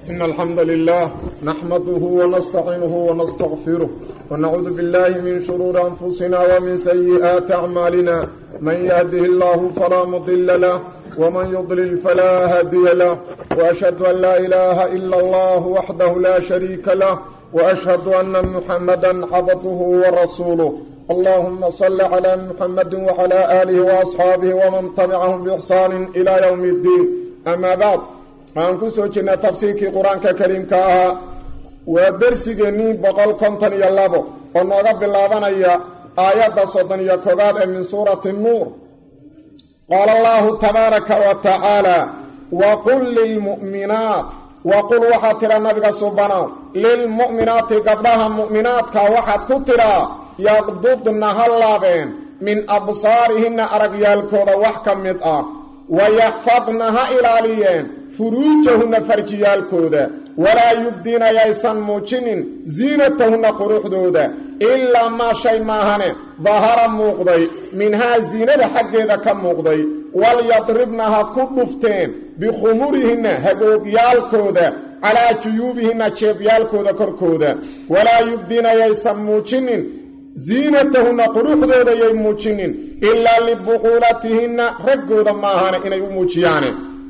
إن الحمد لله نحمده ونستعينه ونستغفره ونعوذ بالله من شرور أنفسنا ومن سيئات أعمالنا من يهده الله فلا مضل له ومن يضلل فلا هادي له وأشهد أن لا إله إلا الله وحده لا شريك له وأشهد أن محمدا عبده ورسوله اللهم صل على محمد وعلى آله وأصحاabه ومن تبعهم بإحsaan إلى يوم الdiin أما bعd waxaan ku soo jirnay tafsiirkii qur-aanka kariimka ahaa waa dersigeennii boqol konton iyo labo oo nooga bilaabanaya aayadda soddon iyo koobaad ee min suurati nuur qaala allahu tabaaraka wa tacaala waqul lilmu'minaat waqul waxaad tidhaa nabiga subanow lilmu'minaati gabdhaha mu'minaadka waxaad ku tidhaa yaqdudna ha laabeen min absaarihinna aragyaalkooda wax ka mid ah wayaxfadna ha ilaaliyeen furuujahunna farjiyaalkooda walaa yubdiina yaysan muujinin ziinatahunna quruxdooda ilaa maa shay maahane dahara muuqday minhaa ziinada xaggeeda ka muuqday walyadribna ha ku dhufteen bikhumurihinna hagoogyaalkooda calaa juyuubihinna jeebyaalkooda korkooda walaa yubdiina yaysan muujinin ziinatahunna quruxdooda yay muujinin ilaa libuquulatihinna raggooda maahane inay u muujiyaane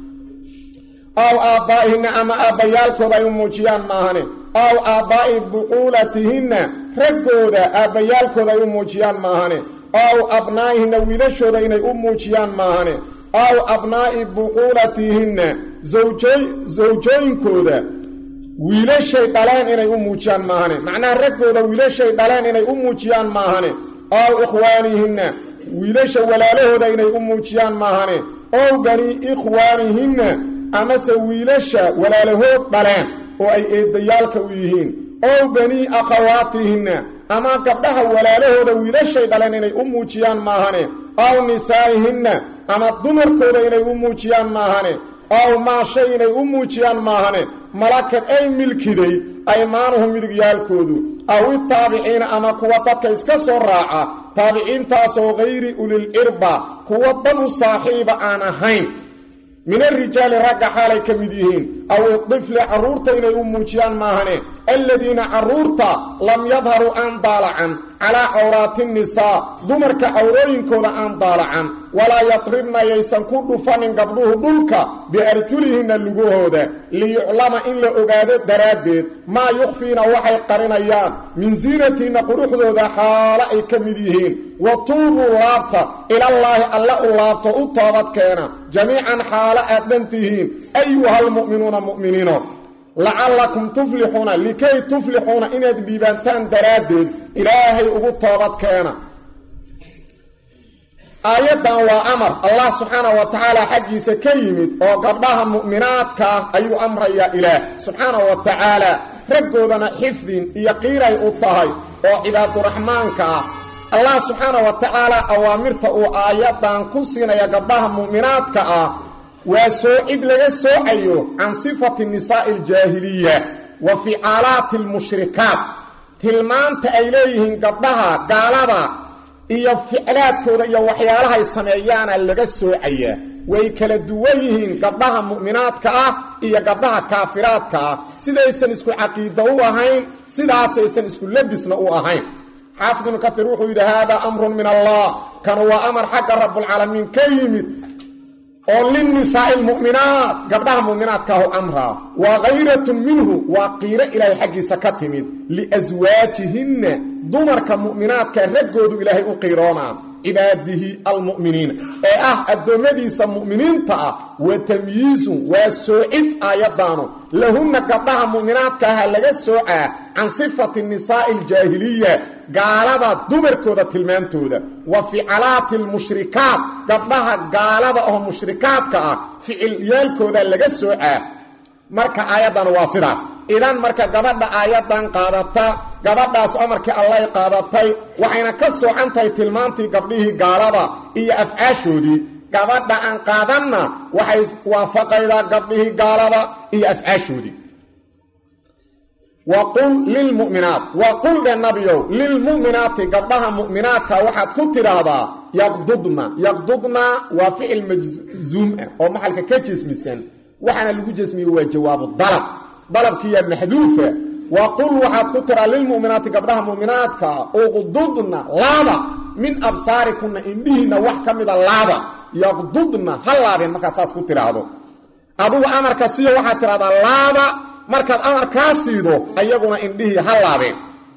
aw aabbaa'ihinna ama aabbayaalkooda ay u muujiyaan maahane aw aabbaa'i buquulatihinna raggooda aabbayaalkooda ay u muujiyaan maahane aw abnaa'ihinna wiilashooda inay u muujiyaan maahane aw abnaa'i buquulatihinna sawjooyinkooda wiilashay dhaleen inay u muujiyaan maahane macnaha raggooda wiilashay dhaleen inay u muujiyaan maahane aw ikhwaanihinna wiilasha walaalahooda inay u muujiyaan maahane ow banii ikhwaanihinna amase wiilasha walaalahood dhaleen oo ay eedayaalka u yihiin ow banii akhawaatihinna ama gabdhaha walaalahooda wiilashay dhaleen inay u muujiyaan maahane aw nisaa'ihinna ama dumarkooda inay u muujiyaan maahane aw maa shay inay u muujiyaan maahane malakad ay milkiday aymaanuhu midigyaalkoodu aw itaabiciina ama kuwa dadka iska soo raaca taabiciintaasoo hayri ulilcirba kuwa dan u saaxiiba aan ahayn min arijaali ragga xaalay ka mid yihiin aw idifli carruurta inay u muujiyaan maahane aladiina carruurta lam yadharuu aan daalacan calaa cawraati nisaa dumarka cawrooyinkooda aan daalacan walaa yadribna yaysan ku dhufanin gabdhuhu dhulka biarjulihinna lugahooda liyuclama in la ogaado daraaddeed maa yukhfiina waxay qarinayaan min ziinatihinna quruxdooda xaalo ay ka mid yihiin wa tuubuu laabta ilallaahi alla u laabto u toobadkeena jamiican xaalo aad dhan tihiin ayuhalmu'minuuna mu'miniino lacallakum tuflixuuna likay tuflixuuna inaad dhiibaantaan daraaddeed ilaahay ugu toobadkeena aayaddan waa amar allah subxaanah wa tacaala xaggiisa ka yimid oo gabdhaha mu'minaadka ah ayuu amrayaa ilaah subxaanah wa tacaala raggoodana xifdin iyo qiiray u tahay oo cibaaduraxmaanka ah allah subxaanah wa tacaala awaamirta uu aayaddan ku siinaya gabdhaha mu'minaadka ah waa soocid laga soocayo can sifati nisaa'i aljaahiliya wa ficaalaati almushrikaat tilmaanta ay leeyihiin gabdhaha gaalada iyo ficlaadkooda iyo waxyaalahay sameeyaana laga soocayaa way kala duwan yihiin gabdhaha mu'minaadka ah iyo gabdhaha kaafiraadka ah sidaysan isku caqiida u ahayn sidaasaysan isku labisna u ahayn xaafid ibnu kaiir wuxuu yidhi haadaa amrun min allah kanu waa amar xagga rabbulcaalamiin ka yimid oo linnisaa'i lmu'minaat gabdhaha mu'minaadkaahu amraa waa khayratun minhu waa qiiro ilaahay xaggiisa ka timid liaswaajihinna dumarka mu'minaadka raggoodu ilaahay u qiiroonaa cibaadihi almu'miniina ee ah addoommadiisa mu'miniinta ah wa tamyiizun waa soocid aayaddaanu lahunna gabdhaha mu'minaadka aha laga soocaa can sifati nisaa'i aljaahiliya gaalada dumarkooda tilmaantooda wa ficalaati almushrikaat gabdhaha gaalada oo mushrikaadka ah ficilyaalkooda laga soocaa marka aayaddan waa sidaas idan marka gabadha aayaddan qaadata gabadhaas amarkii allay qaadatay waxayna ka soocan tahay tilmaantii gabdhihii gaalada iyo afcaashoodii gabadha aan qaadanna waxay waafaqaydaa gabdhihii gaalada iyo afcaashoodii waqul lilmu'minaat waqul dhe nabiyow lilmu'minaati gabdhaha mu'minaadka waxaad ku tidhaahdaa yaqdudna yaqdudna waa ficil majzuum ah oo maxalka ka jesmisan waxaana lagu jesmiye waa jawaabu dalab dalabkiiya maxduufa wa qul waxaad ku tiraa lilmu'minaati gabdhaha mu'minaadka uqdudna laaba min absaarikunna indhihiinna wax ka mida laaba yaqdudna ha laabeen markaad saas ku tidhaahdo adugu amarka siiyo waxaad tidhahdaa laaba markaad amarkaa siido ayaguna indhihii ha laabeen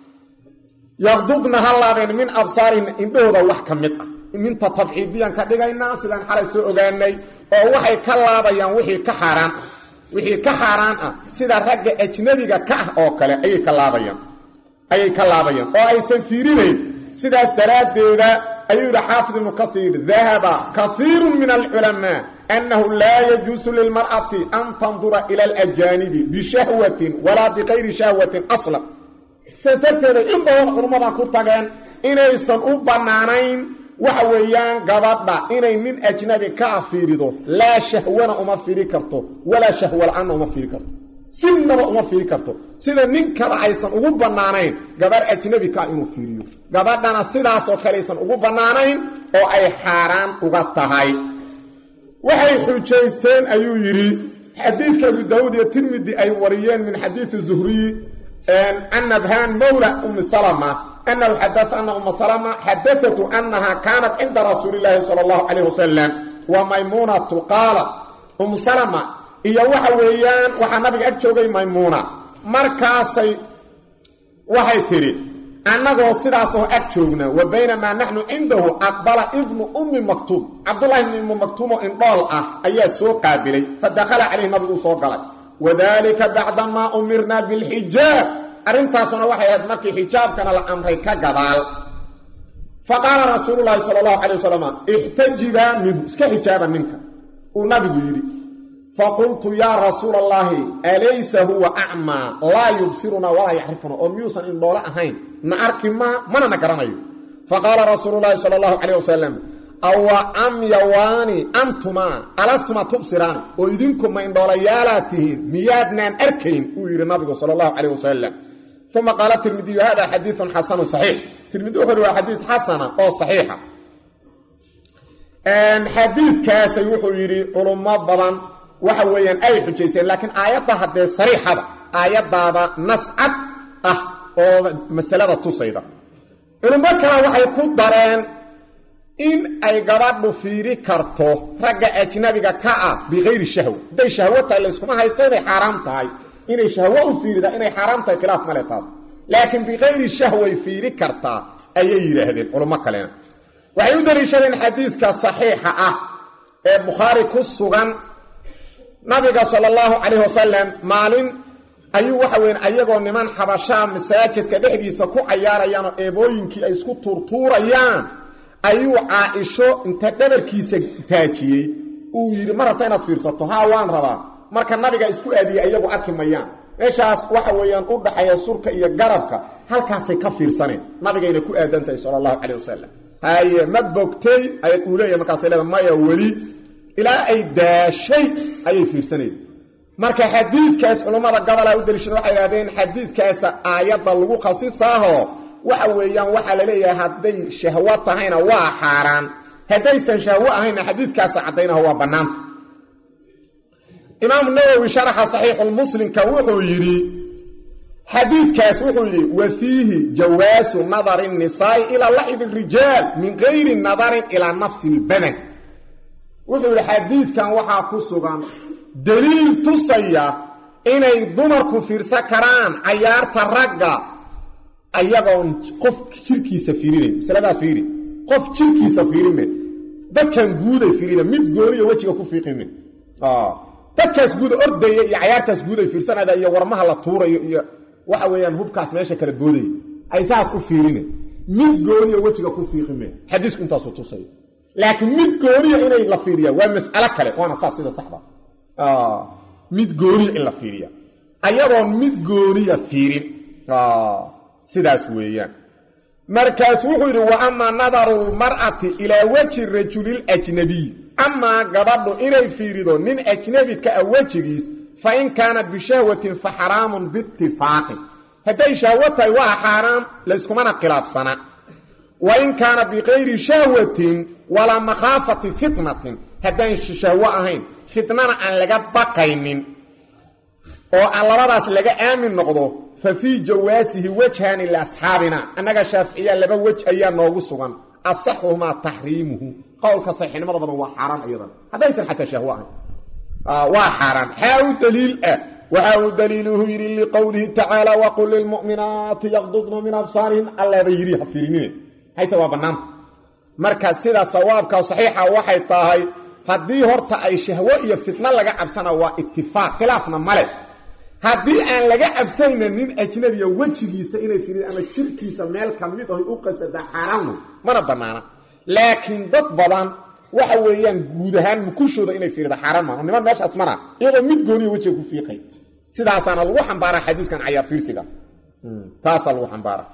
yaqdudna ha laabeen min absaarina indhahooda wax ka mid ah minta tabciidiyaan ka dhigaynaa sidaan xalay soo ogaanay oo waxay ka laabayaan wixii ka xaaraan ah wixii ka xaaraan ah sida ragga ajnabiga ka ah oo kale ayay ka laabayaan ayay ka laabayaan oo aysan fiirinayn sidaas daraaddeeda ayuu yidhi xaafid ibnu kaiir dahaba kaiiru min alculamaa annahu laa yajuusu lilmar'ati an tandura ila alajaanibi bishahwatin walaa bikayri shahwatin aslan sidaas darteeda in badan culummadan ku tageen inaysan u bannaanayn waxa weeyaan gabadha inay nin ajnabi ka fiirido laa shahwana uma fiiri karto walaa shahwa la-aanna uma fiiri karto sinaba uma fiiri karto sida ninkaba aysan ugu bannaanayn gabarh ajnabi kaa inuu fiiriyo gabadhana sidaasoo kale aysan ugu bannaanayn oo ay xaaraan uga tahay waxay xujaysteen ayuu yidhi xadiidka abu daawuud iyo tirmidi ay wariyeen min xadiidi zuhriyi can nabhaan mawla umi salama أنه حدث أن أم سلمة حدثت أنها كانت عند رسول الله صلى الله عليه وسلم وميمونة قالت أم سلمة إيا وحا ويان وحا نبي أجوغي ميمونة مركاسي وحي تري أنه سراسه أجوغنا وبينما نحن عنده أقبل ابن أم مكتوب عبد الله بن أم مكتوب إن قال أه أي سوق قابلي فدخل عليه نبي سوق قال وذلك بعدما أمرنا بالحجاب arrintaasuna waxay ahayd markii xijaabkana la amray ka gadaal fa qaala rasuululahi sala allahu calay wasalam ixtajibaa minhu iska xijaaba ninka uu nabigu yidhi faqultu yaa rasuula allaahi alaysa huwa acmaa laa yubsirunaa walaa yacrifuna oo miyuusan indhoole ahayn na arki maa mana na garanayo faqaala rasuululahi sala allahu calayh wasalam awa camyawaani antumaa alastumaa tubsiraani oo idinku ma indhoolayaalaad tihiin miyaadnaan arkayn uu yidhi nabigu sala allahu calayh wasalam uma qaala tirmidiyu hada xadiiun xasanu saxiix tirmidi wuxuu waa xadiid xasana oo saxiixa xadiidkaasay wuxuu yidhi culummo badan waxa weeyaan ay xujayseen laakiin aayadda haddee sariixada aayaddaaba nascad ah oo masalada tusayda culummo kale waxay ku dareen in ay gabadhu fiiri karto ragga ajnabiga ka ah bikayri shahwa hadday shahwo tahay layskuma haysto inay xaaraam tahay inay shahwo u fiiridaa inay xaaraam tahay khilaaf male taas laakiin bikayri shahway fiiri kartaa ayay yidhaahdeen culummo kalena waxay u daliishadeen xadiiska saxiixa ah ee bukhaari ku sugan nabiga sala allahu calayh wasalam maalin ayuu waxa weyn ayagoo niman xabashaa masaajidka dhexdiisa ku cayaarayaan oo eebooyinkii ay isku tuurtuurayaan ayuu caa-isho inta dhabarkiisa taajiyey uu yidhi ma rabta inaad fiirsato haa waan rabaa marka nabiga isku aadiyey iyagu arki mayaan meeshaas waxa weeyaan u dhaxeeya surka iyo garabka halkaasay ka fiirsaneen nabigayna ku aadan tahay sala allahu calayh wasalam haye ma bogtay ay uu leeyahay markaasay leeda maya weli ilaa ay daashay ayay fiirsanayeen marka xadiidkaas culummada gabolaa u daliishada waxay idhahdeen xadiidkaasa aayadda lagu khasisaaho waxa weeyaan waxaa la leeyahay hadday shahwo tahayna waa xaaraan haddaysan shahwo ahayna xadiidkaasa caddaynaho waa bannaanta imaamu nawowi sharaxa saxiixulmuslimka wuxuu yidhi xadiidkaas wuxuu yidhi wa fiihi jawaasu nadari nisaa'i ilaa lacibi rijaal min gayri nadarin ilaa nafsi lbadan wuxuu yidhi xadiidkan waxaa ku sugan daliil tusaya inay dumarku fiirsan karaan cayaarta ragga ayagoon qof jirkiisa fiirinayn masaladaas fiiri qof jirkiisa fiirime dadkan guuday fiirina mid gooniyo wejiga ku fiiqime dadkaas guuda ordaya iyo cayaartaas guuday fiirsanada iyo warmaha la tuurayo iyo waxa weeyaan hubkaas meesha kala boodaya ay saas u fiirine mid gooniya wejiga ku fiiqime xadiisku intaasuu tusaya laakiin mid gooniya inay la fiiriya waa mas'alo kale waana saas sida saxda mid gooniya in la fiiriya ayadoon mid gooniya fiirin sidaas weeyaan markaas wuxuu yidhi wa amaa nadaru lmar'ati ilaa weji rajuliljnabiy amaa gabadhu inay fiirido nin ajnebi ka ah wejigiis fa in kaana bishahwatin fa xaraamun biitifaaqin hadday shahwo tahay waa xaaraam layskumana khilaafsana wa in kaana bikayri shahwatin walaa makhaafati fitnatin haddaan shahwo ahayn fitnana aan laga baqaynin oo aan labadaas laga aamin noqdo fa fii jawaasihi wajhaani liasxaabina annaga shaaficiya laba wej ayaa noogu sugan asaxuhumaa taxriimuhu qowlka saxiixnimada badan waa xaaraan iyadan haddaysan xataa shahwo ahayn waa xaaraan xaa u daliil ah waxa uu daliiluhu yidhi liqowlihi tacaala waqul lilmu'minaati yaqdudna min absaarihin allaaba yidhi ha fiirinine hayta waa bannaanta marka sida sawaabka saxiixa waxay tahay haddii horta ay shahwo iyo fitno laga cabsana waa itifaaq khilaafna male haddii aan laga cabsayna nin ajnabiya wejigiisa inay fiiriin ama jirkiisa meel ka mid ahy u qasada xaaraan wey mana bannaana laakiin dad badan waxa weeyaan guud ahaan mukushooda inay fiirida xaaraan maaha niman meeshaas mara iyadoo mid gooniya wejiga ku fiiqay sidaasaana lagu xambaaraa xadiiskan cayaar fiirsiga taasaa lagu xambaara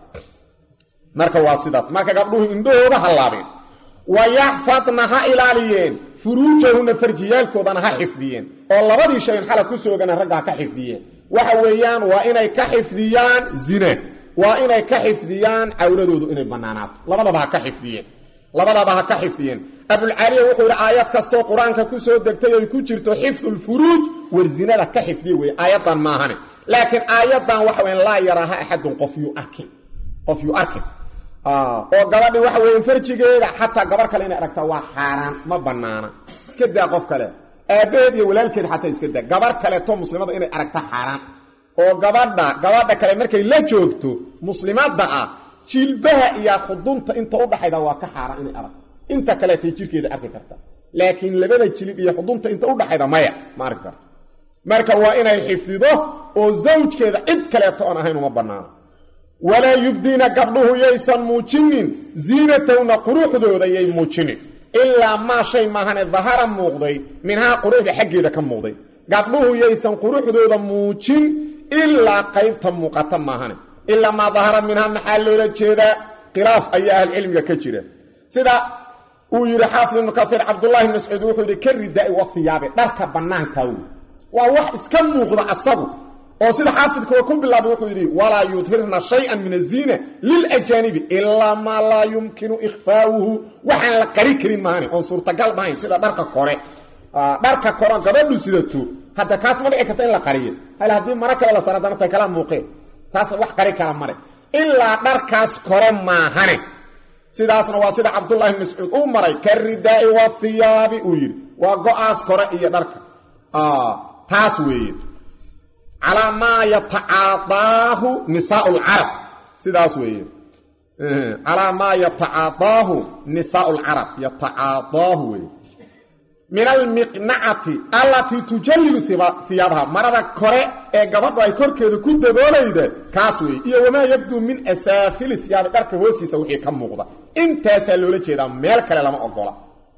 marka waa sidaas marka gabdhuhu indhahooda hallaabeen wayaxfadna ha ilaaliyeen furuujahunna farjiyaalkoodana ha xifdiyeen oo labadii shayn xala ku soogana ragga ha ka xifdiyeen waxa weeyaan waa inay ka xifdiyaan zina waa inay ka xifdiyaan cawradoodu inay bannaanaato labadaba ha ka xifdiyeen labadaba ha ka xifdiyeen abulcaaliya wuxuu yidhi aayad kastoo qur-aanka ku soo degtay ay ku jirto xifdulfuruuj war zinada ka xifdiye weye aayaddan maahane laakiin aayaddan waxa weyan laa yaraaha axadun qof yuu arkin qof yuu arkin oo gabadhi waxa weeye farjigeeda xataa gabar kale inay aragtaa waa xaaraan ma bannaana iska daa qof kale aabbaheed iyo walaalkeed xataa iska daa gabar kaleeto muslimada inay aragta xaaraan oo gabadha gabadha kale markay la joogto muslimadda ah jilbaha iyo khudunta inta udhaxayda waa ka xaaraan inay aragto inta kaleetay jirkeeda arki karta laakiin labada jilib iyo xudunta inta udhaxayda maya ma arki karto marka waa inay xifdido oo zawjkeeda cid kaleeto oon ahayn uma bannaano walaa yubdiina gabdhuhu yaysan muujinin ziinatowna quruxdooda yay muujinin ilaa maa shay maahane dahara muuqday minhaa quruxda xaggeeda ka muuqday gabdhuhu yaysan quruxdooda muujin ilaa qaybta muuqata maahane ilaa maa dahara minhaa maxaa loola jeedaa khilaaf ayaa ahlucilmiga ka jira sida uu yidhi xaafid ibnu kaiir cabdullahi bn mascuud wuxuu yidhi ka ridaai wahiyaabe dharka bannaanka wey waa wax iska muuqda asagu oo sida xaafidkuwa ku bilaabay wuxuu yidhi walaa yudhirna shay-an min aziina lilajaanibi ilaa maa laa yumkinu ikhfaawuhu waxaan la qari karin maahane oon suurtagal mahayn sida dharka kore dharka kore gabadhu sidato hadda kaas ma dhici karta in la qariyo hal haddii mara kale la sara danata kala muuqeen taas wax qari kala mare ilaa dharkaas kore maahane sidaasna waa sida cabdullahi bn mascuud uu maray ka ridaai wahiyaabi uu yidhi waa go-aas kore iyo dharka taas weeye calaa maa yatacaadaahu nisaau lcarab sidaas weeye calaa maa yatacaadaahu nisaau lcarab yatacaadaahu weeye min almiqnacati allatii tujallilu hiyaabaha marada kore ee gabadhu ay korkeeda ku daboolayda kaas weeye iyo wamaa yabduu min asaafili hiyaabi dharka hoostiisa wixii ka muuqda intaasaa loola jeedaa meel kale lama ogola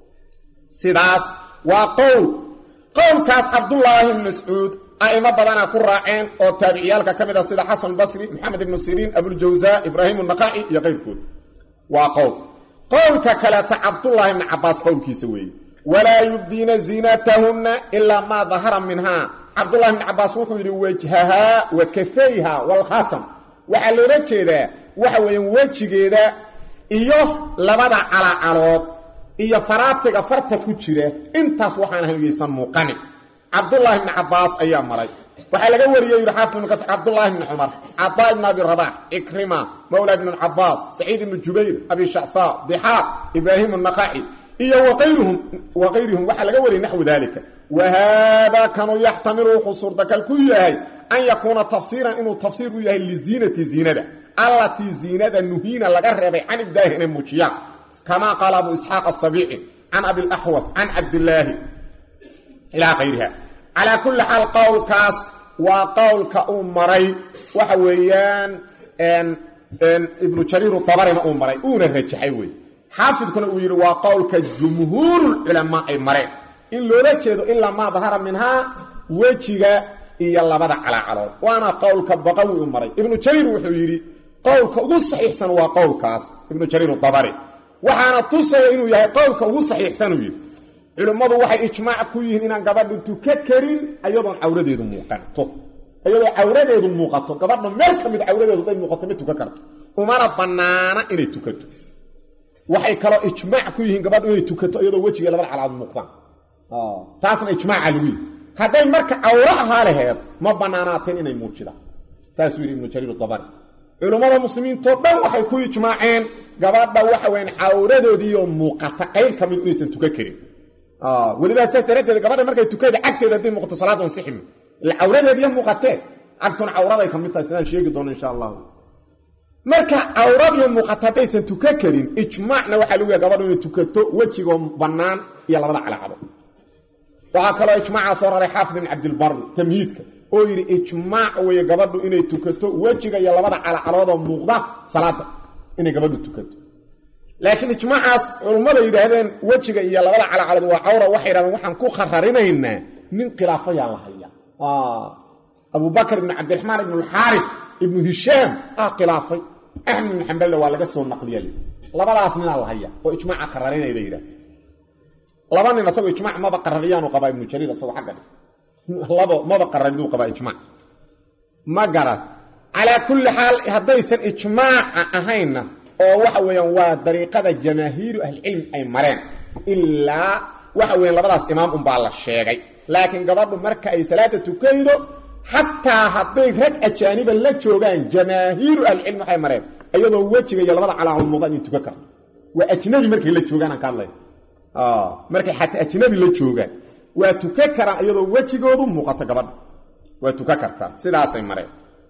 sidaas waa qowl qowlkaas cabdullaahi bn mascuud a'imo badanaa ku raaceen oo taabiciyaalka ka mid ah sida xasan basri maxamed ibnu siriin abuljawsaa ibraahim naqaci iyo qayrkood waa qowl qowlka kaleeta cabdullaahi bni cabaas qowlkiisa weeye walaa yubdiina ziinatahunna ilaa maa dahara minhaa cabdullahi bni cabaas wuxuu yidhi wajhahaa wa kafayha waalkhaatam waxaa loola jeedaa waxa weeyaan wejigeeda iyo labada calacalood iyo faraatiga farta ku jira intaas waxaan ahayn yaysan muuqanin cabdullaahi bni cabaas ayaa maray waxaa laga wariyey yidhi xaafid ibnu kaiir cabdullaahi bni cumar cadaa ibn abi rabax ikrima mawla ibn cabaas saciid ibnu jubayr abi shacfaa dixaaq ibraahim naqaci iyo waqayruhum waqayrihum waxaa laga wariyay naxwu dalika wa haadaa kanuu yaxtamilu wuxuu suurtagal ku yahay an yakuuna tafsiiran inuu tafsiir u yahay liziinati ziinada allatii ziinada nuhiina laga reebay can ibdaahi inay muujiyaan kamaa qaala abu isxaaq asabiici can abilaxwas can cabdillaahi ilaa kayriha calaa kulli xaal qowlkaas waa qowlka uu maray waxa weeyaan ibnu jariir dabarina uu maray uuna rajaxay wey xaafidkuna uu yidhi waa qowlka jumhuurulculamaa ay mareen in loola jeedo ilaa maa dahara minhaa wejiga iyo labada calaacalood waana qowlka baqawi u maray ibnu jariir wuxuu yidhi qowlka ugu saxiixsan waa qowlkaas ibnu jariir dabari waxaana tusaya inuu yahay qowlka ugu saxiixsan uu yidhi culimmadu waxay ijmaac ku yihiin inaan gabadhu tuka karin ayadoon cawradeedu muuqato iyadoo cawradeedu muuqato gabadha meel ka mid cawradeedu day muuqato ma tukan karto umana bannaana inay tukato waxay kaloo ijmaac ku yihiin gabadhu inay tukato iyadoo wejiga labada calaad muuqdaan taasna ijmaaca lagu yihi hadday marka cawro ahaa laheed ma banaanaateen inay muujidaan saasuu yidhi ibnu jariir dabari culummada muslimiintoo dhan waxay ku ijmaaceen gabadha waxa weyan cawradoodiiyo muuqata qayb ka mid inaysan tukan karin welibaa saas daraaddeed gabadha markay tukada cagteeda hadday muuqato salaada ansiximi ila cawradeediiyo muuqatee cagtun cawraday ka mid tahay sidaan sheegi doono insha allahu marka cawradiiyo muuqata haddaysan tukan karin ijmaacna waxaa lagu yahay gabadhu inay tukato wejigoo bannaan iyo labada calacado waxaa kaloo ijmaacaa soo raray xaafid ibn cabdilbari tamhiidka oo yidhi ijmaac weeye gabadhu inay tukato wejiga iyo labada calacaloodoo muuqda salaada inay gabadhu tukato laakiin ijmaacaas culummada yidhaahdeen wejiga iyo labada calacalood waa cawra waxay yidhahdeen waxaan ku khararinaynaa nin khilaafayaa la haya abubakr ibn cabdiraxmaan ibn alxaarif ibnu hishaam ah khilaafay axmed ibn xambalna waa laga soo naqliya labadaas ninaa la haya oo ijmaaca khararinayda yidhahd laba nin asagoo ijmac maba qarariyaanu qabaa ibnu jariir asagoo xagga labo maba qarariduu qabaa ijmac ma garad calaa kulli xaal haddaysan ijmaaca ahaynna oo waxa weeyaan waa dariiqada jamaahiiru ahlicilmi ay mareen ilaa waxa weeyaan labadaas imaam unbaa la sheegay laakiin gabadhu marka ay salaada tukaydo xataa hadday rag ajaaniba la joogaan jamaahiiru ahlicilmi waxay mareen iyadoo wejiga iyo labada calaamood muuqda inay tukan karto waa ajnabi markay la joogaan aan ka hadlay markay xataa ajnabi la joogaan waa tukan karaan iyadoo wejigoodu muuqato gabadha waa tukan kartaa sidaasay mareen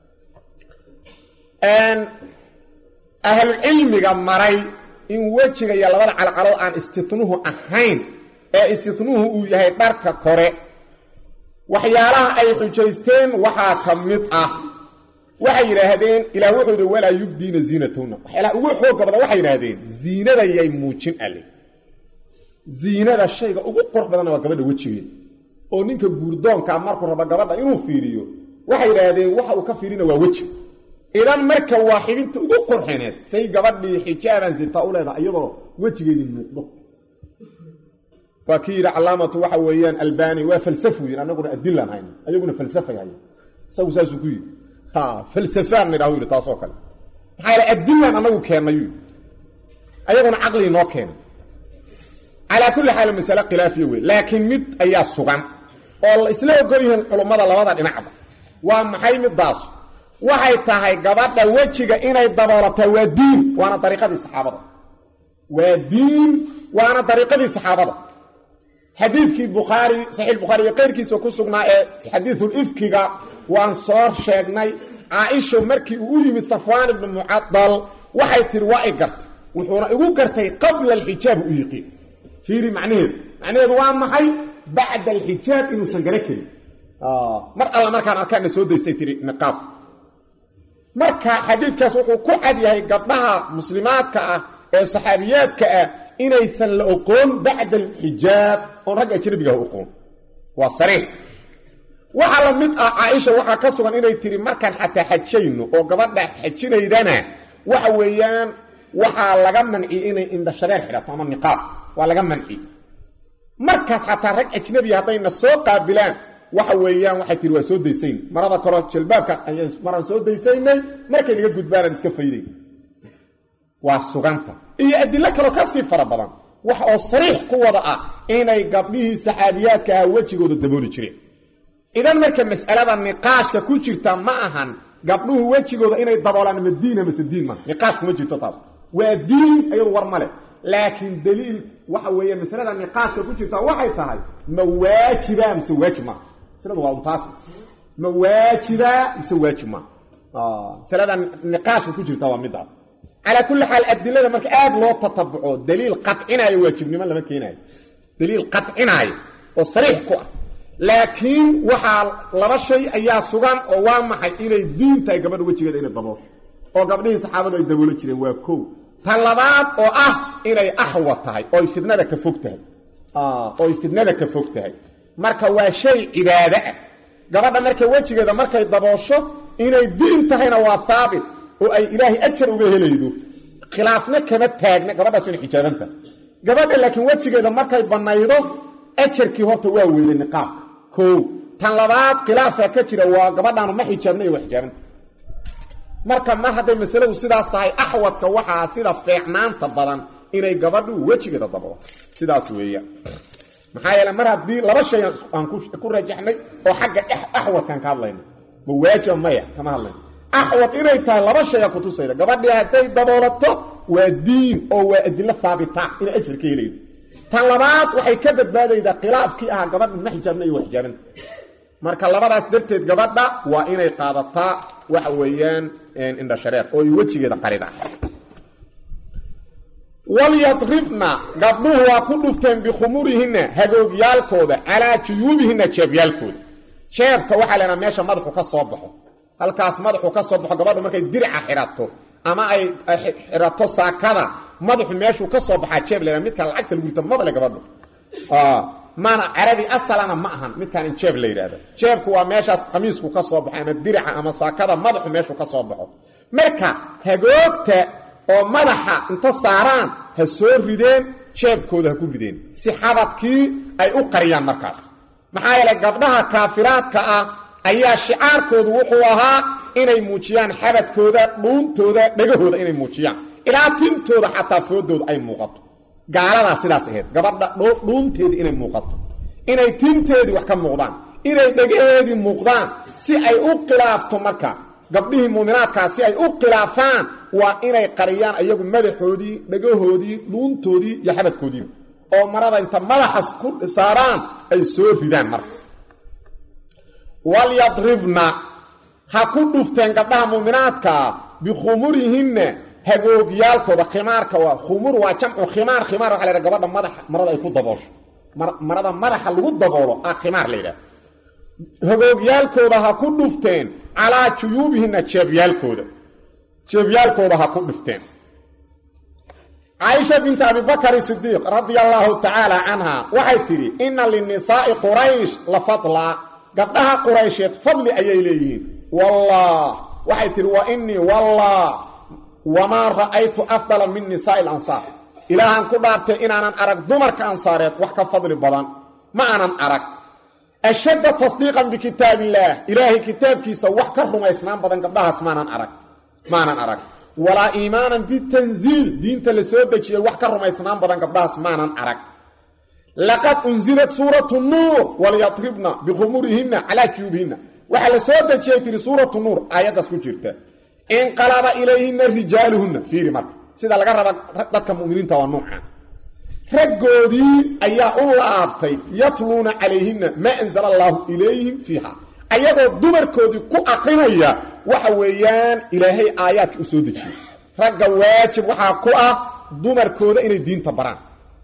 ahlucilmiga maray in wejiga iyo labada calcalood aan istinuhu ahayn ee istinuhu uu yahay dharka kore waxyaalaha ay xujaysteen waxaa ka mid ah waxay yidhaahdeen ilaah wuxuu yidhi walaa yubdiina ziinatahunna waxyaalaha ugu xooga badan waxay yidhaahdeen ziinada yay muujin alle ziinada shayga ugu qurux badanna waa gabadha wejigeeda oo ninka guurdoonkaa markuu rabo gabadha inuu fiiriyo waxay yidhaahdeen waxa uu ka fiirina waa weji idan marka waa xibinta ugu qurxineed say gabadhii xijaaban sirtaa u leedaha iyadoo wejigeedii muuqdo waa kii yidhi calaamatu waxa weeyaan albani waa falsafu yidhi annaguna adilaan hayno ayaguna falsafay hayan isagu saasuu ku yidhi ha falsafaan nidhahu yidhi taasoo kale maxaa yaele adilaan annagu keennay yidhi ayaguna caqligii noo keenay calaa kulli xaal masale khilaafiya wey laakiin mid ayaa sugan oo la isla ogol yihiin culummada labada dhinacba waa maxay middaas waxay tahay gabadha wejiga inay daboolataa waa diin waana dariiqadii saxaabada waa diin waana dariiqadii saxaabada xadiidkii bukhaari saxiix bukhaari iyo qayrkiisa ku sugnaa ee xadiidul ifkiga waan soo sheegnay caaisho markii uu u yimid safwaan ibnu mucadal waxay tihi waa i gartay wuxuuna igu gartay qabla alxijaab u yiqiin fiiri macnaheedu macnaheedu waa maxay bacda alxijaab inuusan gara karin mar alla markaan arkaana soo daystay tihi niqaab marka xadiidkaas wuxuu ku cad yahay gabdhaha muslimaadka ah ee saxaabiyaadka ah inaysan la oqoon bacda alxijaab oon ragga ajnabigaah oqoon waa sariix waxaa la mid ah caaisha waxaa ka sugan inay tihi markaan xataa xajayno oo gabadha xajinaydana waxa weeyaan waxaa laga manciyey inay indhashareer xidhato ama niqaab waa laga manci markaas xataa rag ajnabiya haddayna soo qaabilaan waxa weeyaan waxay tihi waa soo daysayn marada koro jalbaabka maraan soo daysaynay markay naga gudbaanaan iska fayday waa suganta iyo adilo kaloo ka sii fara badan wax oo sariix ku wada ah inay gabdhihii saxaabiyaadka ah wejigooda dabooli jireen idan marka mas'alada niqaashka ku jirta ma ahan gabdhuhu wejigooda inay daboolaan ma diina mase diin ma niqaash kuma jirto taas waa diin iyadu war male laakiin daliil waxa weeye masalada niqaashka ku jirta waxay tahay ma waajiba mise waajib maa masaladu waa untaas ma waajiba mise waajib maa masalada niqaashka ku jirta waa midaas calaa kulli xaal adilada marka aada loo tatabuco daliil qacinaayo waajibnimo lama keenaayo daliil qacinaayo oo sariix ku ah laakiin waxaa laba shay ayaa sugan oo waa maxay inay diin tahay gabadha wejigeeda inay daboosho oo gabdhihii saxaabadu ay daboolo jireen waa kow ta labaad oo ah inay axwa tahay ooy fidnada ka fog tahay ooy fidnada ka fog tahay marka waa shay cibaado ah gabadha marka wejigeeda markay daboosho inay diin tahayna waa haabit oo ay ilaahay ajar uga helaydo khilaafna kama taagna gabadhaas inay xijaabanta gabadha laakiin wejigeeda markay bannaydo ajarkii horta waa weynay niqaabka kow tan labaad khilaafka ka jira waa gabadhaanu ma xijaabna iyo waa xijaabanta marka mar hadday masaladu sidaas tahay axwadka waxaa sida feecnaanta badan inay gabadhu wejigeeda daboo sidaas weeyaan maxaa yeele mar haddii laba shay aan ku rajaxnay oo xagga axwadkaan ka hadlayno ma waajiba maya kama hadlayno axwad inay tahay laba shaya kutusayda gabadhii hadday daboolato waa diin oo waa adilo haabitaan inay ajar ka helaydo tan labaad waxay ka badbaadaydaa khilaafkii ahaa gabadha ma xijaabna iyo waxjaabanta marka labadaas darteed gabadha waa inay qaadataa waxa weeyaan indha shareer oo ay wejigeeda qarida walyadribna gabdhuhu waa ku dhufteen bikhumurihinna hagoogyaalkooda calaa juyuubihinna jeebyaalkooda jeebka waxaa leedaha meesha madaxu ka soo baxo halkaas madaxu ka soo baxo gabadhu markay dirica xidhato ama ay xidhato saakada madaxu meeshuu ka soo baxaa jeeb leedaha midkaan lacagta lagu rito mabale gabadhu maana carabi asalana ma ahan midkaan in jeeb la yidhaahdo jeebku waa meeshaas khamiisku ka soo baxo ama dirica ama saakada madaxu meeshuu ka soo baxo marka hagoogta oo madaxa inta saaraan ha soo rideen jeebkooda ha ku rideen si xabadkii ay u qariyaan markaas maxaa yeelay gabdhaha kaafiraadka ah ayaa shicaarkoodu wuxuu ahaa inay muujiyaan xabadkooda dhuuntooda dhegahooda inay muujiyaan ilaa tintooda xataa foodooda ay muuqato gaaladaa sidaas ahayd gabadha dhuunteedii inay muuqato inay tinteedii wax ka muuqdaan inay dhegaheedii muuqdaan si ay u khilaafto marka gabdhihii muuminaadkaa si ay u khilaafaan waa inay qariyaan ayagu madaxoodii dhagahoodii dhuuntoodii iyo xabadkoodiiba oo marada inta madaxas ku saaraan ay soo ridaan marka walyadribna ha ku dhufteen gabdhaha muuminaadkaa bikhumurihinna hagoogyaalkooda khimaarka waa khumur waa jamcu khimaar khimaar waxa la yhaha gabadha madaxa marada ay ku daboosho marada madaxa lagu daboolo ah khimaar la yidhaha hagoogyaalkooda ha ku dhufteen calaa juyuubihinna jeebyaalkooda jeebyaalkooda ha ku dhufteen caaisha binta abibakari sidiiq radia allaahu tacaala canha waxay tidhi inna linisaa'i quraysh la fadlaa gabdhaha quraysheed fadli ayay leeyihiin wallah waxay tidhi wa innii wallah wamaa ra'aytu afdala min nisaa'i alansaar ilaahaan ku dhaartay inaanan arag dumarka ansaareed wax ka fadli badan ma aanan arag ashadda tasdiiqan bikitaab illaah ilaahay kitaabkiisa wax ka rumaysnaan badan gabdhahaas maanan arag maanan arag walaa iimaanan bitanziil diinta la soo dejiyey wax ka rumaysnaan badan gabdhahaas maanan arag laqad unzilat suuratu nuur walyatribna bikhumurihinna calaa juyuubihinna waxaa la soo dejiyey tihi suuratu nuur aayaddaas ku jirta inqalaba ilayhinna rijaaluhunna fiiri marka sida laga raba dadka muminiinta waa nuucan raggoodii ayaa u laabtay yatluuna calayhinna maa anzala allaahu ilayhim fiiha ayagoo dumarkoodii ku aqrinaya waxa weeyaan ilaahay aayaadka u soo dejiyey ragga waajib waxaa ku ah dumarkooda inay diinta baraan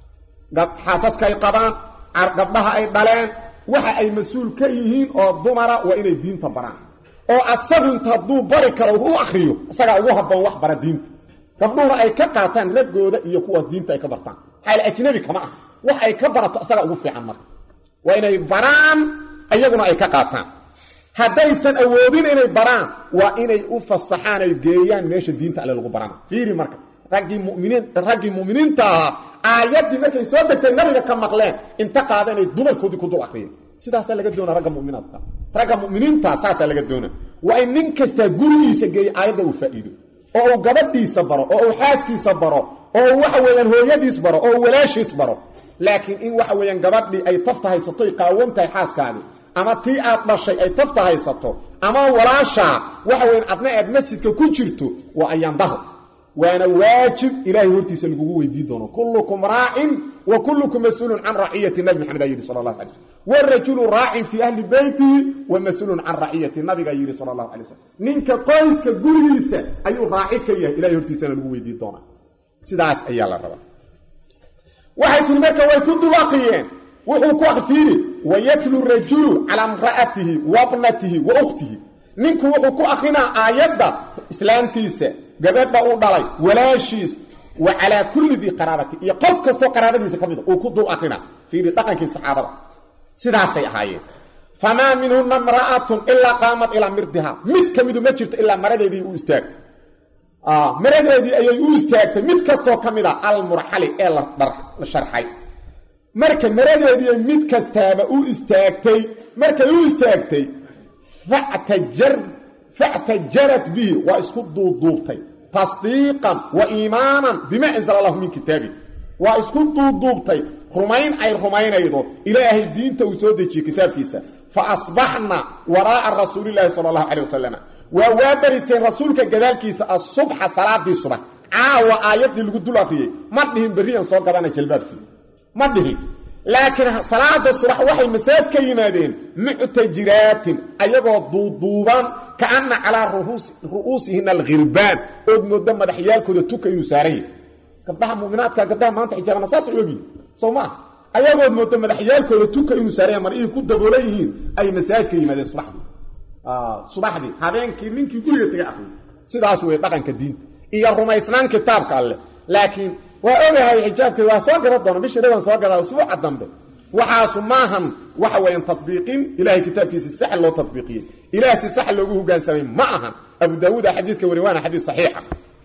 xaasaskay qabaan gabdhaha ay dhaleen waxa ay mas-uul ka yihiin oo dumara waa inay diinta baraan oo asagu inta hadduu bari karo u akriyo isagaa ugu habboon wax bara diinta gabdhuhuna ay ka qaataan raggooda iyo kuwaas diinta ay ka bartaan xaal ajnabi kama ah wax ay ka barato isagaa ugu fiican marka waa inay baraan iyaguna ay ka qaataan haddaysan awoodin inay baraan waa inay u fasaxaan ay geeyaan meesha diinta alle lagu barana fiiri marka raggii muminiin raggii mu'miniinta ahaa aayaddii markay soo degtay nabiga ka maqleen inta qaada inay dumarkoodii ku dul akriyeen sidaasaa laga doona ragga muminaadka ragga muminiinta saasaa laga doona waa in nin kastaa gurigiisa geeya aayadda uu faa'iido oo uu gabadhiisa baro oo uu xaaskiisa baro oo uu waxa weeyaan hooyadiis baro oo uu walaashiis baro laakiin in waxa weeyaan gabadhii ay tafta haysato ay qaawan tahay xaaskaadii ama tii aad dhashay ay tafta haysato ama walaashaa waxa weyan adna aad masjidka ku jirto waa ayaandaho waana waajib ilaahay hortiisa lagugu weydii doono kullukum raacin wa kullukum mas-uulun can raciyati nabi maxamed aa yidhi sala allahu alay slm warajulu raacin fii ahli beytihi wa mas-uulun can raciyati nabigaa yidhi sala allahu alay slm ninka qoyska gurigiisa ayuu raaci ka yahay ilahay hortiisana lagu weydii doonaa sidaas ayaa la rabaa waxay tiri marka way ku dulaqiyeen wuxuu ku akfiiri wayatlu rajulu calaa imra'atihi wa bnatihi wa ukhtihi ninku wuxuu ku akrinaa aayadda islaamtiisa gabadha u dhalay walaashiis wa calaa kulli dii qaraabati iyo qof kastoo qaraabadiisa ka mida uu ku dul akrinaa fiiri dhaqankii saxaabada sidaasay ahaayeen famaa minhuna imra'atun ilaa qaamat ilaa mirdiha mid ka midu ma jirto ilaa maradeedii u istaagtay maradeedii ayay u istaagtay mid kastoo ka mid a almurxali ee la sharxay marka maradeedii mid kastaaba u istaagtay markay u istaagtay factajarat bihi waa isku duuduubtay tasdiiqan wa iimaanan bima anzala allahu min kitaabi waa isku duubduubtay rumayn ay rumaynaydo ilaahay diinta uu soo dejiyey kitaabkiisa fa asbaxna waraa'a rasuulilaahi sala allahu calay wasalam waa waa bariseen rasuulka gadaalkiisa asubxa salaadii subax caawa aayaddii lagu dul akriyey ma dhihin berriyan soo gadana jalbaabkii ma dhihin laakiin salaada subax waxay masaad ka yimaadeen muctajiraatin ayagoo duuduuban kaana calaa ru'uusihina alkhirbaan ood mooda madaxyaalkooda tuka inuu saaran yahay gabdhaha muminaadka gabdhaha maanta xijaabana saasay ogiin soo maa ayagood mooda madaxyaalkooda tuka inuu saaran yahay marihii ku daboolan yihiin ay masaad ka yimaadeen subaxdii subaxdii habeenkii ninkii guriga taga akriyo sidaas wey dhaqanka diinta iyo rumaysnaan kitaabka alleh laakiin waa ogahay xijaabkay waa soo gada doona bishii dhaban soo gadaa usbuuca dambe waxaasu maahan waxa weeyaan tadbiiqin ilahay kitaabkiisi sax loo tadbiiqiyey ilaah si sax loogu hogaansamay ma ahan abu daawuuda xadiidka wari waana xadiis saxiixa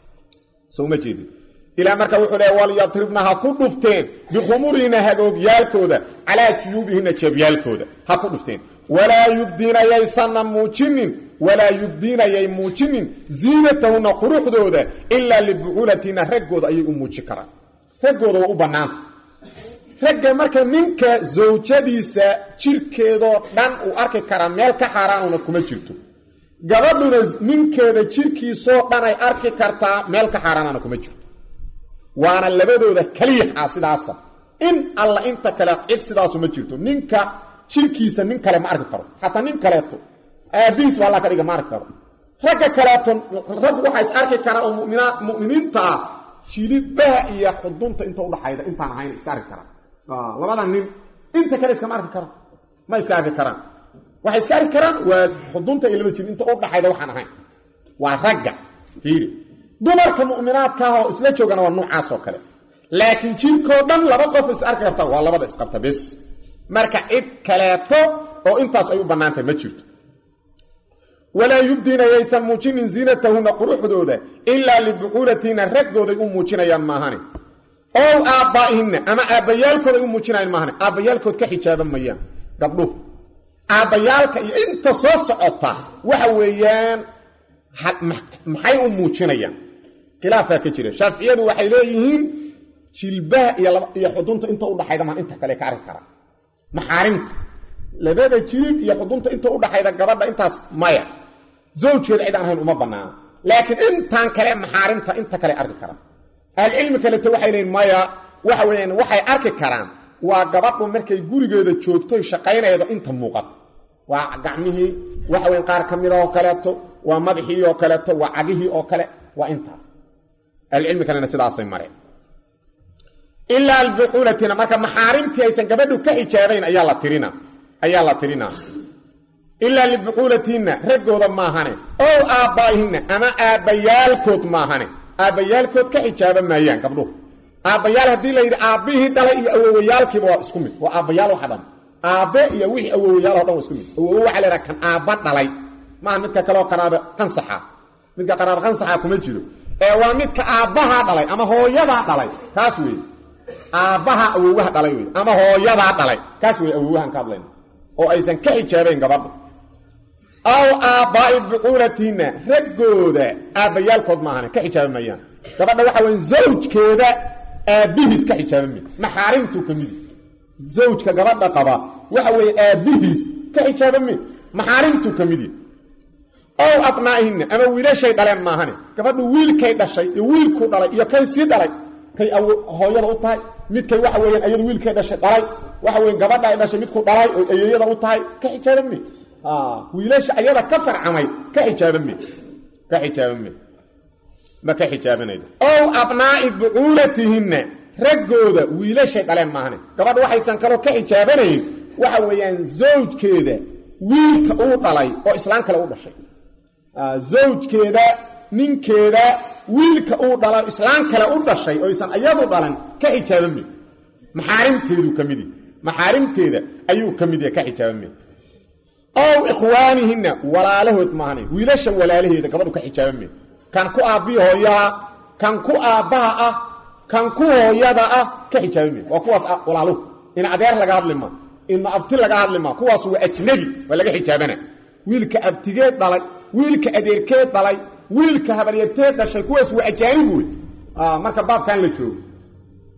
soo ma jeedin ilaa marka wuxuu leeya walyatribna ha ku dhufteen bikhumurihina hagoogyaalkooda calaa juyuubihina jeebyaalkooda ha ku dhufteen walaa yubdiina yaysanna muujinin walaa yubdiinayay muujinin ziinatahuna quruxdooda ilaa libucuulatina raggooda ayay u muujin karaan raggooda waa u bannaanta ragga marka ninka zawjadiisa jirkeedoo dhan uu arki karaa meel ka xaaraanuna kuma jirto gabadhuna ninkeeda jirkiisoo dhan ay arki kartaa meel ka xaaraanana kuma jirto waana labadooda kaliyaxa sidaasa in alla inta kale cid sidaasu ma jirto ninka jirkiisa nin kale ma arki karo xataa nin kaleeto aabihiis ba alla ka dhiga ma arki karo ragga kaleeto rag waxaa is arki karaa oo muminiinta ah jilibaha iyo xudunta inta udhaxayda intaan ahayn iska arki karaan labada nin inta kale iskama arki karaan ma iska arki karaan waxay iska arki karaan waa xudunta iyo laba jil inta udhaxayda waxaan ahayn waa ragga fiiri dumarka mu'minaadka ah oo isla joogana waa noocaas oo kale laakiin jirkoo dhan laba qof is arki karta waa labada isqabta bes marka cid kaleeto oo intaas ay u bannaantahay ma jirto walaa yubdiina yaysan muujinin ziinatahuna quruxdooda ilaa libucuulatihinna raggooday u muujinayaan maahane ow aabbaa'ihina ama aabbayaalkooday u muujinayaan maahane aabbayaalkood ka xijaaban mayaan gabdhuhu aabbayaalka iyo inta soo socota waxa weeyaan maxay u muujinayaan khilaafaa ka jira shaaficiyadu waxay leeyihiin jilbaha iyo xudunta inta udhaxayda maan inta kale ka arki karaa maxaarimta labada jilib iyo xudunta inta udhaxayda gabadha intaas maya zawjkeeda cid aan ahayn uma banaana laakiin intaan kale maxaarimta inta kale arki karaan ahlucilmi kaleto waxay leeyiin maya waxa weyaan waxay arki karaan waa gabadhu markay gurigeeda joogtoy shaqaynaydo inta muuqata waa gacmihii waxa weyan qaar ka mida oo kaleeto waa madaxii oo kaleeto waa cagihii oo kale waa intaas ahlucilmi kalena sidaasay mareen ilaa albucuulatina marka maxaarimtii aysan gabadhu ka xijaabayn ayaa la tirina ayaa la tirinaa ilaa libucuulatihinna raggooda maahane ow aabbaa'ihina ama aabbayaalkood maahane aabbayaalkood ka xijaaban maayaan gabdhuhu aabbayaal haddii la yidhi aabbihii dhalay iyo awowayaalkiiba waa isku mid waa aabbayaal waxa dhan aabbe iyo wixii awowayaal o dhan waa isku mid awowo waxa la yidhaha kan aabba dhalay maaha midka kaleoo qaraaba qansaxa midka qaraaba qansaxa kuma jiro ee waa midka aabbahaa dhalay ama hooyadaa dhalay kaas weeye aabbaha awowaha dhalay wey ama hooyadaa dhalay kaas wey awowahan ka hadlayna oo aysan ka xijaabayn gabadha aw aabbaa'i bucuulatihinna raggooda aabbayaalkood maahane ka xijaaban mayaan gabadha waxa weya zawjkeeda aabbihiis ka xijaaban may maxaarimtuu ka midi zawjka gabadha qaba waxa weeye aabbihiis ka xijaaban may maxaarimtuu ka midi ow abnaa'ihinna ama wiilashay dhaleen maahane gabadhu wiilkay dhashay iyo wiilkuu dhalay iyo kay sii dhalay kay hooyada u tahay midkay waxa weeyaan ayadu wiilkay dhashay dhalay waxa weyan gabadha ay dhashay midku dhalay oo ayeeyada u tahay ka xijaaban me wiilasha ayada ka farcamay ka xijaaban me ka xijaaban me ma ka xijaabanaydo ow abnaa'i bucuulatihinna raggooda wiilashay dhaleen maahane gabadha waxaysan kaloo ka xijaabanayn waxa weeyaan zawjkeeda wiilka uu dhalay oo islaan kale u dhashay zawjkeeda ninkeeda wiilka uu dhalo islaan kale u dhashay oysan ayadu dhalan ka xijaaban me maxaarimteedu ka midi maxaarimteeda ayuu ka mid yahay ka xijaaban me ow ikhwaanihinna walaalahood maahane wiilasha walaalaheeda gabadhu ka xijaaban me kan ku aabbihi hooyaha kan ku aabbaha ah kan ku hooyada ah ka xijaaban me waa kuwaas walaaluhu in adeer laga hadli maa inma abti laga hadli maa kuwaas waa ajnabi waa laga xijaabana wiilka abtigeed dhalay wiilka adeerkeed dhalay wiilka habaryarteed dhashay kuwaas waa ajaanib wey marka baabkan la joogo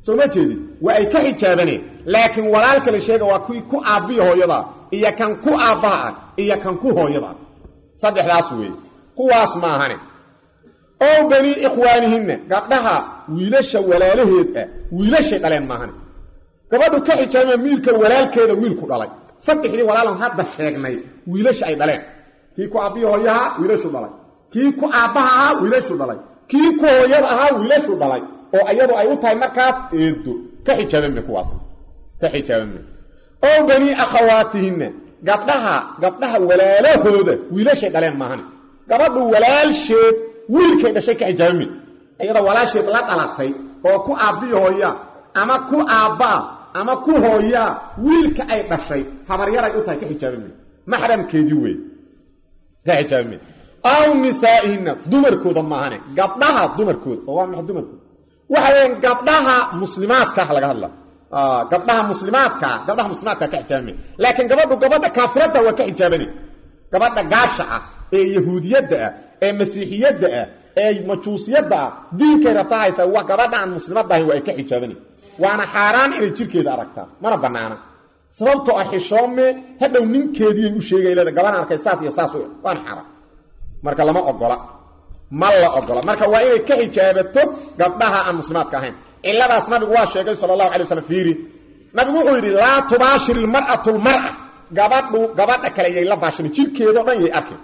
soo ma jeedid waa ay ka xijaabaneen laakiin walaalka la sheega waa kuwii ku aabbiya hooyada iyo kan ku aabbaha ah iyo kan ku hooyada ah saddexdaas weeye kuwaas maahane ow banii ikhwaanihinna gabdhaha wiilasha walaalaheed ah wiilashay dhaleen maahane gabadhu ka xijaabama miilka walaalkeeda wiilku dhalay saddexdii walaalan hadda sheegnay wiilasha ay dhaleen kii ku aabbiya hooyaha wiilashu dhalay kii ku aabbaha ahaa wiilashu dhalay kii ku hooyada ahaa wiilashu dhalay oo iyadu ay u tahay markaas eedo ka xijaabanme kuwaas ka xijaabanme ow banii akhawaatihinna gabdhaha gabdhaha walaalahooda wiilashay dhaleen maahane gabadhu walaalsheed wiilkay dhashay ka xijaabanme iyada walaasheed la dhalatay oo ku aabbiya hooyaa ama ku aabbaa ama ku hooyaa wiilka ay dhashay habaryaray u tahay ka xijaabanme maxramkeedii wey ka xijaabanme aw nisaa'ihinna dumarkooda maahane gabdhaha dumarkooda oo waa maxay dumarkooda waxa weeyaan gabdhaha muslimaadkaah laga hadla gabdhaha muslimaadkaa gabdhaha muslimaadkaa ka xijaabame laakiin gabadhu gabadha kaafiradda waa ka xijaabane gabadha gaasha ah ee yahuudiyadda ah ee masiixiyadda ah ee majuusiyadda ah diinkay rabta haysa wa gabadha aan muslimadda ahayn waa ay ka xijaabane waana xaaraan inay jirkeeda aragtaa mana bannaana sababtoo ah xishoome hadhow ninkeediiyay u sheegay leeda gabadhan arkay saas iyo saas waana xaaraan marka lama ogola ma la ogola marka waa inay ka xijaabato gabdhaha aan muslimaadka ahayn ciladaas nabigu waa sheegay sal allahu alay waslam fiiri nabigu wuxuu yidhi laa tubaashir ilmar'atu lmar'a gabadhu gabadha kale yay la baashirin jirkeedao dhan yay arkin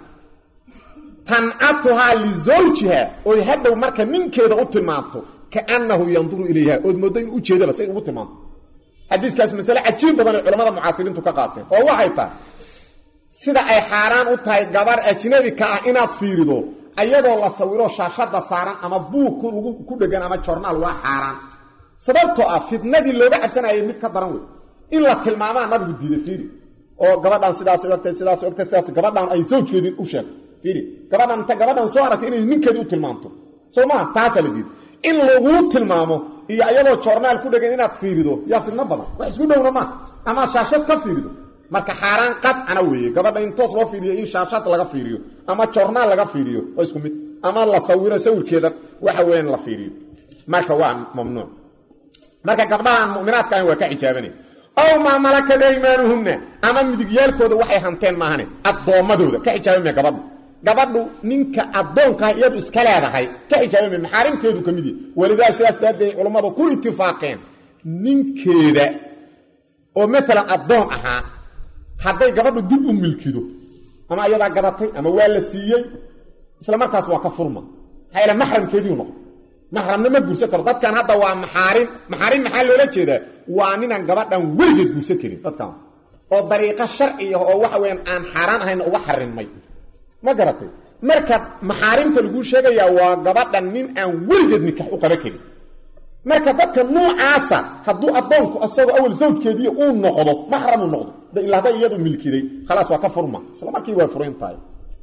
tancatuhaa lizawjiha oy hadhow marka ninkeeda u tilmaanto kaannahu yanduru ilayha ood mooddo in ujeedaba say ugu tilmaanto xadiiskaas masale cajiib badan ay culamada mucaasiriintu ka qaateen oo waxay tahay sida ay xaaraan u tahay gabar ajnabi ka ah inaad fiirido ayadoo la sawiro shaashada saaran ama buug ku dhegan ama jornaal waa xaaraan sababtoo ah fitnadii looga cabsanayay mid ka daran wey in la tilmaamaa nabigu diiday fiiri oo gabadhan sidaas ogtay sidaas ogtay sidaas gabadhan ay sawjkeedii u sheegto fiiri gabadhan inta gabadhan soo aragtay inay ninkeedii u tilmaamto soo maa taasaa la diiday in laguu tilmaamo iyo ayadoo jornaal ku dhegan inaad fiirido yaa fitno badan wax isku dhowna maa amaad shaashad ka fiirido marka xaaraan qadcana weeye gabadha in toos loo fiiriyo in shaashad laga fiiriyo ama jornaal laga fiiriyo waa isku mid ama la sawiro sawirkeeda waxa weeyaan la fiiriyo marka waa mamnuuc marka gabdhahaan mu'minaadka ahayn waa ka xijaabanay ow maa malakat aymaanuhunna ama midigyaalkooda waxay hanteen maahane addoommadooda ka xijaabamaya gabadhu gabadhu ninka addoonkaah iyadu iska leedahay ka xijaabamaya maxaarimteedu ka mid yahy walidaa sidaas daadeed culammadu ku itifaaqeen ninkeeda oo maalan addoon ahaa hadday gabadhu dib u milkido ama ayadaa gadatay ama waa la siiyey isla markaas waa ka furma maxaa yaele maxramkeediiu noqdo maxramna ma guursan karo dadkan hadda waa maxaarim maxaarim maxaa loola jeedaa waa ninaan gabadhan weligeed guursan karin dadkan oo dariiqo sharciya oo waxa weyaan aan xaaraan ahayna uga xarimay ma garatay marka maxaarimta laguu sheegayaa waa gabadhan nin aan weligeed nikax u qaba karin marka dadka nuucaasa hadduu addoonku asagoo awal sawjkeediiy uu noqdo maxramuu noqdo ilaa hadday iyadu milkiday khalaas waa ka furma isla markii waa furan tahay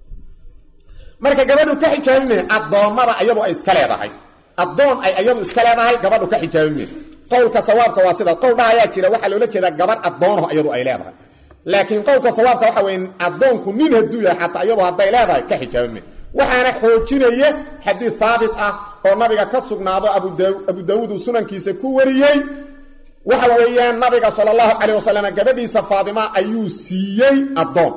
marka gabadhu ka xijaabimay addoommada iyadu ay iska leedahay addoon ay iyadu iska leedahay gabadhu ka xijaabimay qowlka sawaabka waa sidaas qowl dhahayaa jira waxaa loola jeedaa gabadh addoonaho iyadu ay leedahay laakiin qowlka sawaabka waxa weye addoonku nin hadduu yahay xataa iyadu hadday leedahay ka xijaabimay waxaana xoojinaya xadiid haabit ah oo nabiga ka sugnaado abu daawuud uu sunankiisa ku wariyey waxa weeyaan nabiga sal allahu calayh wasalam gabadhiisa faatima ayuu siiyey addoon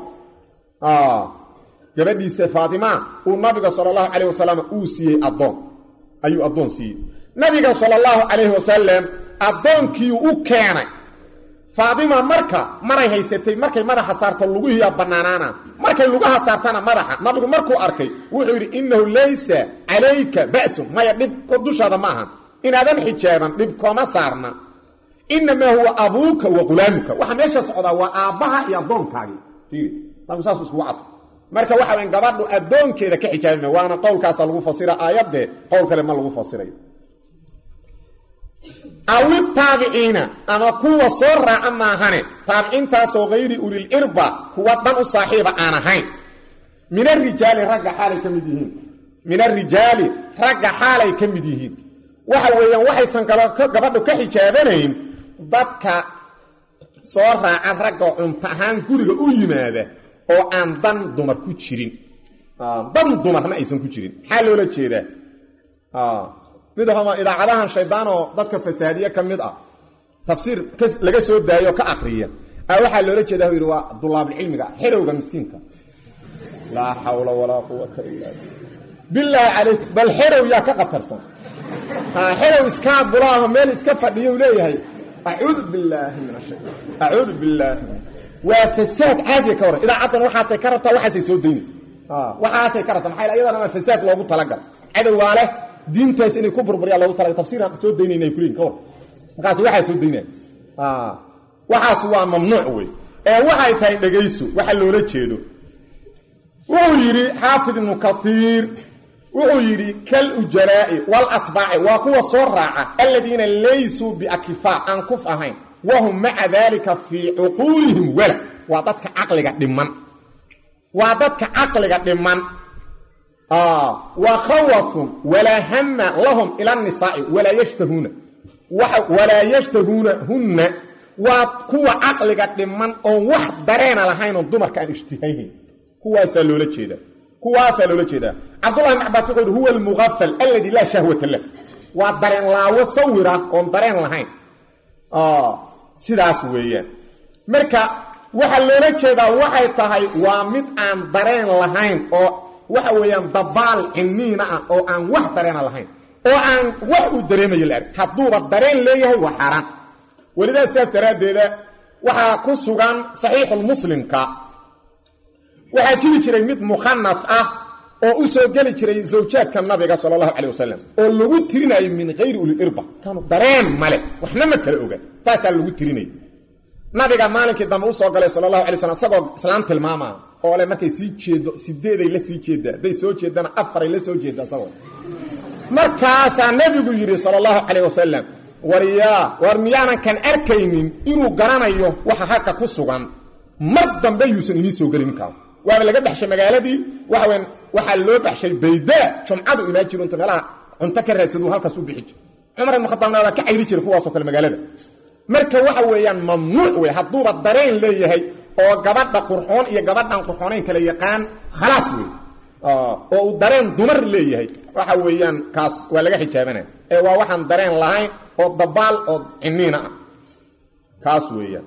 gabadhiisa faatima uu nabiga sal allahu calayh wasalam uu siiyey addoon ayuu addoon siiyey nabiga sal allahu calayhi wasalam addoonkii u keenay faatima marka maray haysatay markay madaxa saarto luguhiiya bannaanaana markay lugaha saartana madaxa nabigu markuu arkay wuxuu yidhi innahu laysa calayka ba'sun maya dhib dushaada ma ahan inaadan xijaaban dhib kooma saarna inamaa huwa abuuka wa qulaamuka waxa meesha socdaa waa aabbaha iyo addoonkaagii fiiri nabigu saas iskugu cadfo marka waxa weyn gabadhu addoonkeeda ka xijaabima waana qowlkaasa lagu fasira aayadde qowl kale ma lagu fasirayo awi taabiciina ama kuwa soo raaca maahane taabiciintaasoo hayri ulil irba kuwa dhan u saaxiiba aan ahayn min arijaali ragga xaalay ka mid yihiin min arijaali ragga xaalay ka mid yihiin waxa weeyaan waxaysan gabadhu ka xijaabanayn dadka soo raaca ragga cunto ahaan guriga u yimaada oo aan dan dumar ku jirin dan dumarna aysan ku jirin maxaa loola jeedaa mid homa idaacadahan shaydaan oo dadka fasaadiye ka mid ah tafsiir laga soo daayo o ka akriya a waxaa loola jeeda u yidhi waa dulaabulcilmiga xerowga miskiinka laa xawla walaa quwata illa bilaahi calaykum bal xerow yaa ka qatarsan xerow iskaa bulaaho meel iska fadhiyo u leeyahay acuudu billaahi min ashaytaan acuudu billaahi waa fasaad caadiya ka warran idaacaddan waxaasay ka rabtaa waxaasay soo dayna waxaasay ka rabtaa maxaa iyadana waa fasaad loogu talagal cadowgaa leh diintaas inay ku burburyaa loogu talagal tafsiiraan soo daynayna ay kuleeyihin ka war markaas waxaa soo daynaya waxaas waa mamnuuc wey ee waxay tahay dhegayso waxa loola jeedo wuxuu yidhi xaafid ibnu kaiir wuxuu yidhi kal ujalaa'i walatbaaci waa kuwa soo raaca aladiina laysuu biakifaa aan kuf ahayn wahum maca daalika fii cuquulihim wala waa dadka caqliga dhiman waa dadka caqliga dhiman wa khawafun walaa hama lahum ila nisaa'i walaa yashtahuuna walaa yashtahuuna hunna waa kuwa caqliga dhiman oon wax dareena lahayn oon dumarka aan ishtihayhayn kuwaasaa loola jeedaa kuwaasaa loola jeedaa cabdullahi ibn cabaas wuxuu yidhi huwa almughafal aladi laa shahwata lah waa dareen laawo sawira oon dareen lahayn sidaas weeyaan marka waxaa loola jeedaa waxay tahay waa mid aan dareen lahayn oo waxa weeyaan dabaal ciniina ah oo aan wax dareena lahayn oo aan wax uu dareemayo la arg hadduuba dareen leeyahay waa xaaraan welidaa sidaas daraaddeeda waxaa ku sugan saxiixulmuslimka waxaa jiri jiray mid mukhanas ah oo u soo geli jiray zawjaadka nabiga sala allahu calay wasalam oo lagu tirinayo min hayri ulilirba kaanu dareen male waxna ma kala oga saasaa lagu tirinaya nabiga maalinkii dambe usoo galay sala allahu alay slam isagoo islaam tilmaamaa oo le markay sii jeedo sideeday la sii jeedaa hadday soo jeedana afaray la soo jeeda isagoo markaasaa nebigu yidhi sala allahu calayh wasalam waryaa war miyaanan kan arkaynin inuu garanayo waxa halka ku sugan mar dambe yuusan idiin soo gelin ninkaan waaba laga baxshay magaaladii waxaweyn waxaa loo baxshay baydaa jumcadu imaan jiro inta meelaha cunto ka raadsadu halkaas u bixi jir cumar ibn khadaabna waa ka cayri jiray kuwaasoo kale magaalada marka waxa weeyaan mamnuuc wey hadduuba dareen leeyahay oo gabadha qurxoon iyo gabadhan qurxoonayn kala yaqaan khalaas wey oo uu dareen dumar leeyahay waxa weeyaan kaas waa laga xijaabanaya ee waa waxaan dareen lahayn oo dabaal oo ciniina ah kaas weeyaan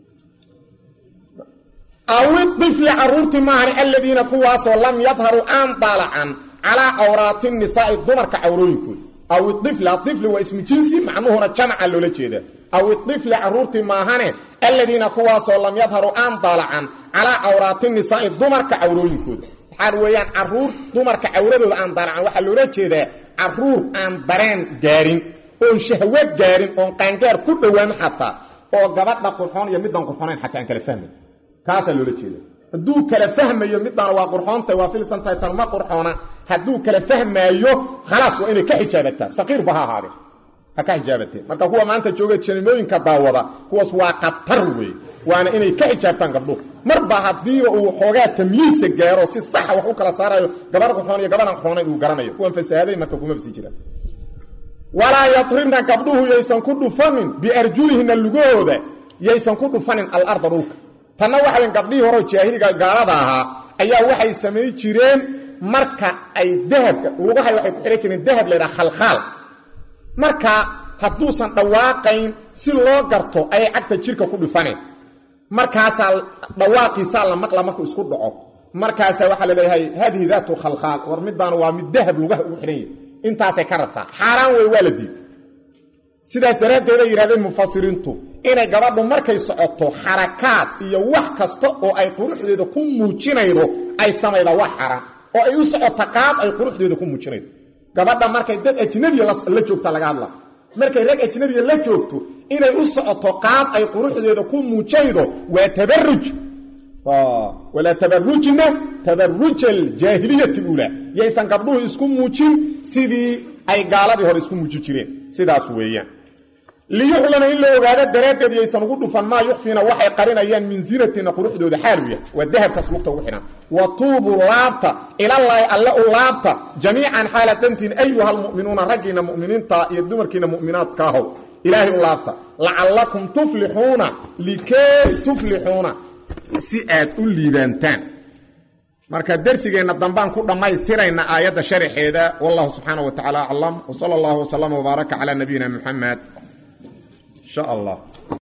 awi ifli caruurtii maahan aladiina kuwaasoo lam yadharuu aan daalacan calaa cawraati nisaai dumarka cawrooyinkooda aw ifli aifli waa ismu jinsi macnuhuna jamca loola jeeda aw ifli caruurtii maahane aladiina kuwaasoo lam yadharuu aan daalacan calaa cawraati nisaai dumarka cawrooyinkooda waxaa weeyaan caruur dumarka cawradooda aan daalacan waxaa loola jeedaa caruur aan dareen gaarin oon shahwo gaarin oon qaangaar ku dhowaan xataa oo gabadha qurxoon iyo midaan qurxoonayn xataa aan kala fahmay kaasaa loola jeeda hadduu kala fahmayo midaan waa qurxoonta waa filsan tahay tan ma qurxoona hadduu kala fahmaayo khalaas waa inay ka xijaabataa saqiirba ha ahaadee ha ka xijaabatee marka kuwa maanta jooga janimooyinka daawada kuwaas waa khatar wey waana inay ka xijaabtaan gabdhuhu marba haddiiba uu xoogaa tamyiisa gaaro si saxa wax u kala saarayo gabar qurxoon iyo gabadhan qurxoonayn uu garanayo kuwan fasaahaday marka kumaba sii jiraan walaa yatribna gabdhuhu yaysan ku dhufanin biarjulihina lugahooda yaysan ku dhufanin alarda dhulka tanna waxawen gabdhihii horeo jaahiliga gaalada ahaa ayaa waxay samayn jireen marka ay dahabka lugahay waxay ku xihan jireen dahab laydhaha khalkhaal marka hadduusan dhawaaqayn si loo garto ayay cagta jirka ku dhufaneen markaasaa dhawaaqiisaa la maqla markuu isku dhaco markaasaa waxaa la leeyahay haadihi daatu khalkhaal war midbaan waa mid dahab lugaha ugu xidhan yahy intaasay ka rabtaa xaaraan wey waa la diid sidaas daraaddeed ay yidhahdeen mufasiriintu inay gabadhu markay socoto xarakaad iyo wax kasta oo ay quruxdeeda ku muujinaydo ay samayda wax xaran oo ay u socoto qaab ay quruxdeeda ku muujinaydo gabadha markay dad ajnabiya la joogta laga hadla markay rag ajnabiya la joogto inay u socoto qaab ay quruxdeeda ku muujaydo waa tabaruj walaa tabarujna tabaruj aljaahiliyati ula yaysan gabdhuhu isku muujin sidii ay gaaladii hore isku muujin jireen sidaas weeyaan liyuclama in la ogaado daraaddeed yaysan ugu dhufan maa yukfiina waxay qarinayaan min zinatina quruxdooda xaalu yahay waa dahabkaas lugta ugu xidhan wa tuubuu laabta ilallaahi alle u laabta jamiican xaaladantiin ayuha almu'minuuna raggiina mu'miniinta iyo dumarkiina mu'minaadka ahow ilaahay u laabta lacallakum tuflixuuna likay tuflixuuna si aad u liibaantaan marka dersigeenna dambaan ku dhammaystirayna aayadda sharaxeeda wallahu subxaana wa tacaala aclam w sala allahu wslama wbaaraka calaa nabiyina muxamed insha allah